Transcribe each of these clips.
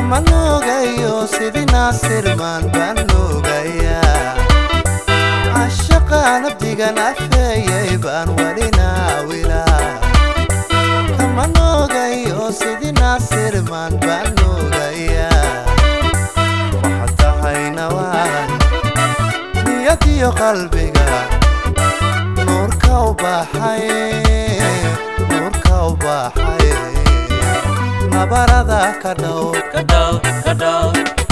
kama noogayo sidii naasirmaan baan noogayaa cashaqa nabdigan afeeyay baan weli naawilaa kama noogayo sidii naasirmaan baan noogayaa waxaad tahay nawaan niyadiyo qalbiga nuurka u baxay nuurka u baxay nabarada ka dhow ka dhow ka dhow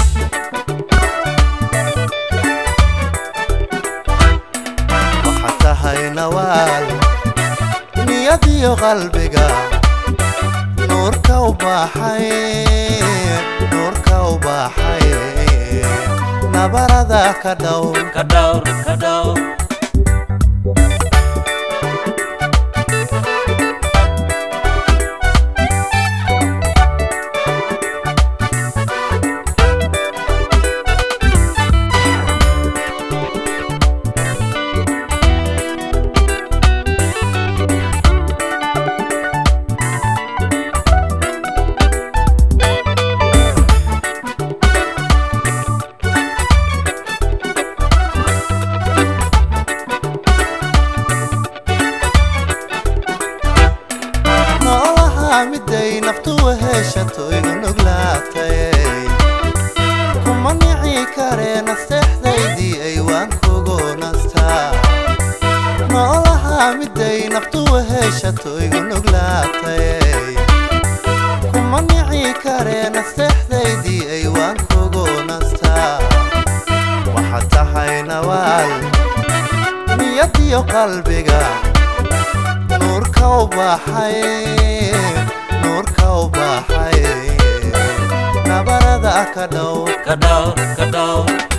waxaad tahay nawaal niyadiyo qalbiga nuurka u baxay nuurka u baxay nabarada ka dhow ka dhow ka dhow noolaha miday naftu heshatoy unuglaatay kuma nici karee nasteexdaydii ay waan kugu nastaa noolaha miday naftu heshatoy unuglaatay kuma nici karee nasteexdaydii ay waan kugu nastaa waxaad tahay nawaal niyadiyo qalbiga nuurka u baxay nuurka u baxay nabarada ka dhow ka dhow ka dhow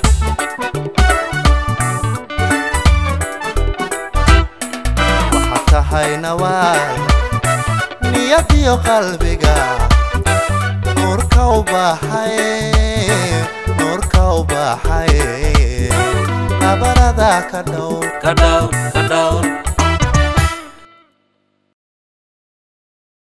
waxaad tahay nawaal niyadiyo qalbiga nuurka u baxay nuurka u baxay nabarada ka dhow ka dhow ka dhow